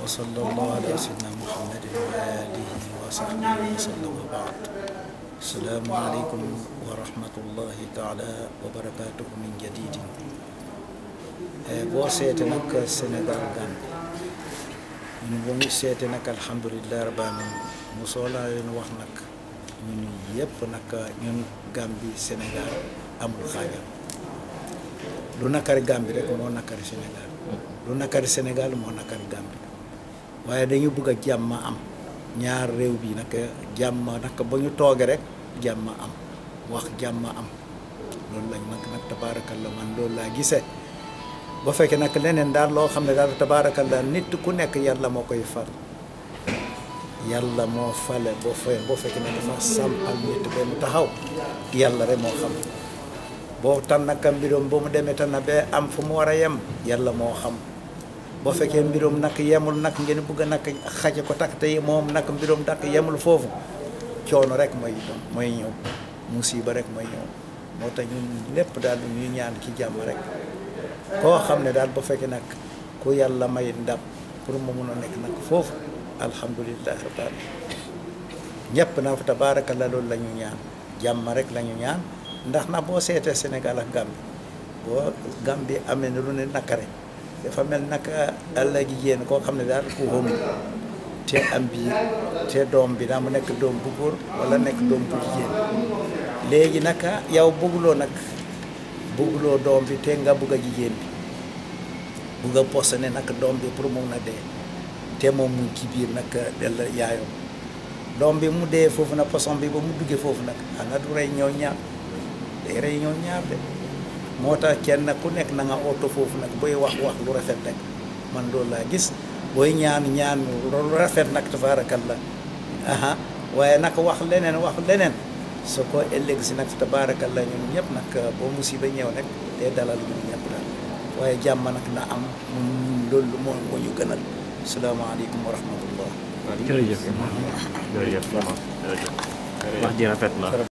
wa sallallahu ala sayyidina muhammadin wa alihi wa sahbihi wa sallam wa baad asalaamu aleykum wa rahmatullahi taala wa barakatuhu min jadidin boo seete nag Sénégal Gambie ñun ba mu seete nag alhamdulilah rabbil alamin mu soolaa leen wax nag ñun yëpp nag ñun Gambie Sénégal amul xaajal lu nakari Gambie rek moo nakari Sénégal lu nakari Sénégal moo nakari Gambie waaye dañu bëgg a jàmm am ñaar réew bi nag jàmm nag ba ñu tooge rek jàmm am wax jàmm am loolu lañ nag nag tabaarakalla man loolu laa gisee ba fekkee nag leneen daal loo xam ne daal tabaarakalla nit ku nekk yàlla moo koy fal yàlla moo fale boo fe boo fekkee ne dafa sampal nit ba mu taxaw yàlla rek moo xam boo tan nag mbiroom ba mu demee tan ba am fu mu war a yem yàlla moo xam boo fekkee mbiroom nag yemul nag ngeen bëgg a nag xaje ko takk te moom nag mbiroom nag yemul foofu coono rek mooy mooy ñëw musiba rek mooy ñëw moo tax ñun lépp daal ñu ñaan ci jàmm rek koo xam ne daal ba fekkee nag ku yàlla may ndam pour mu mun a nekk nag foofu alhamdulilah rabbil alamin ñëpp na fa tabaarakallah loolu la ñu ñaan jàmm rek la ñu ñaan ndax na boo seetee Sénégal ak Gambie boo Gambie amee ne lu ne nakare dafa mel naka àlla jigéen koo xam ne daal ku xóm te am biir te doom bi daa mu nekk doom bu góor wala nekk doom bu jigéen léegi naka yow bëgguloo nag bëgguloo doom bi te nga bëgg a jigéen bi bëgg a posé ne nag doom bi pour mun na dee te moom mu ci biir nag del yaayom doom bi mu dee foofu nag poson bi ba mu duggee foofu nag xanaa du rey ñoo ñaar day rey ñoo ñaar de moo tax kenn ku nekk na nga oto foofu nag booy wax wax lu rafet rek man loolu laa gis booy ñaan ñaan lu rafet nag tabaarakallah aha waaye nag wax leneen wax leneen su ko ëllëg si nag tabaarakallah ñun ñëpp nag boo musiba ñëw nag te dalal ñun ñëpp daal waaye jàmm nag na am loolu moo moo ñu gënal salaamaaleykum wa rahmatullah jërëjëf jërëjëf wax ji rafet na